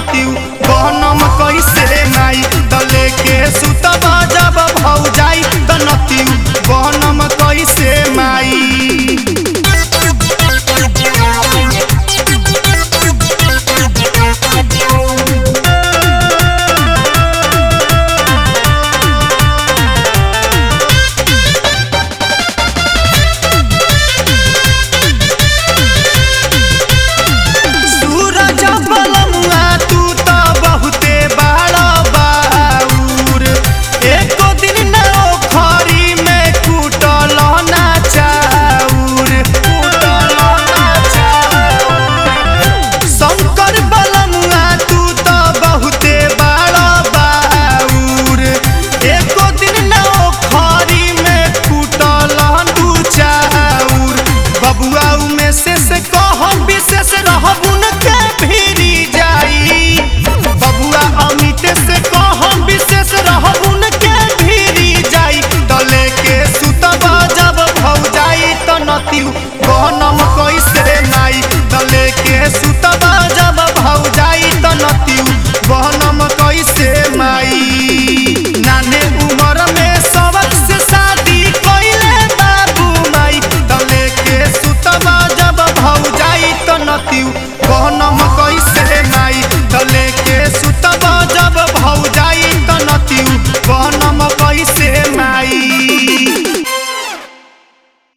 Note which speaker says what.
Speaker 1: नतियु गहनम कैसे माई दले के सुतबा जब भौ जाई त नतियु गहनम कैसे माई सूरज बलमुआ तू त बहुते बड़ा बाउर एको दिन न ओखरी में कूटल ना चाउर कूटल ना चाउर शंकर बलमुआ तू त बहुते बड़ा बाउर एको दिन न ओखरी में कूटल दू चाउर बबुआ में से से कह विशेष रहबुन के भिरी जाई बबुआ अमित से कह विशेष रहबुन के भिरी जाई तले के सुतबा जब भौ जाई त नतियु गहनम कैसे माई तले के सुतबा जब भौ जाई त नतियु गहनम कैसे माई नाने उमर में सबक से शादी कइले बाबू माई तले के सुतबा जब भौ जाई त नतियु गहनम